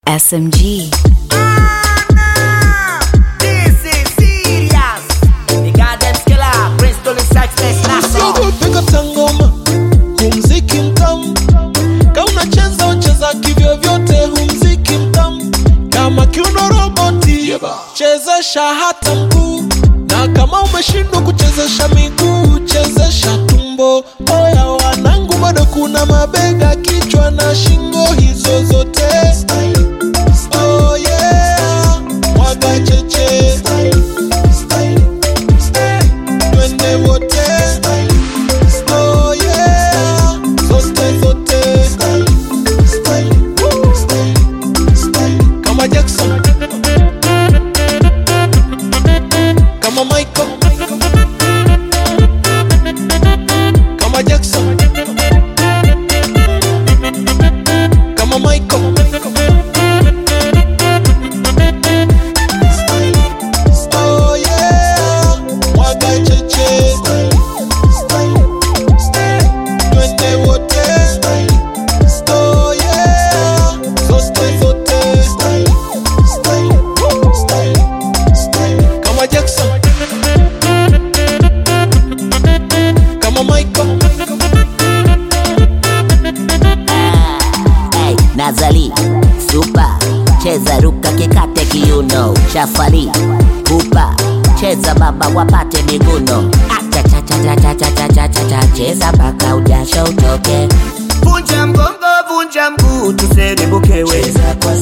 SMG. This is serious. The goddamn skiller, Bristol is success national. Piga tangoma humziki mtamu kama unacheza ucheza kivyo vyote humziki mtamu kama kiuno roboti chezesha hata mguu na kama umeshindwa kuchezesha miguu chezesha tumbo oya wanangu bado kuna mabega kichwa na shingo hizo zote oh yeah mwaga cheche twende wote Oh yeah, zote zote kama Jackson, kama Michael, kama Jackson, kama Michael. Oh yeah, mwaga cheche twende wote Oh yeah, zote zote kama Jackson kama Michael Hey, Nazali Super cheza ruka kikate kiuno Shafali Pupa cheza baba wapate miguno Achachachachachachachacha cheza mpaka ujasho utoke Vunja mgongo, vunja mguu, tuserebukewe. Cheza kwa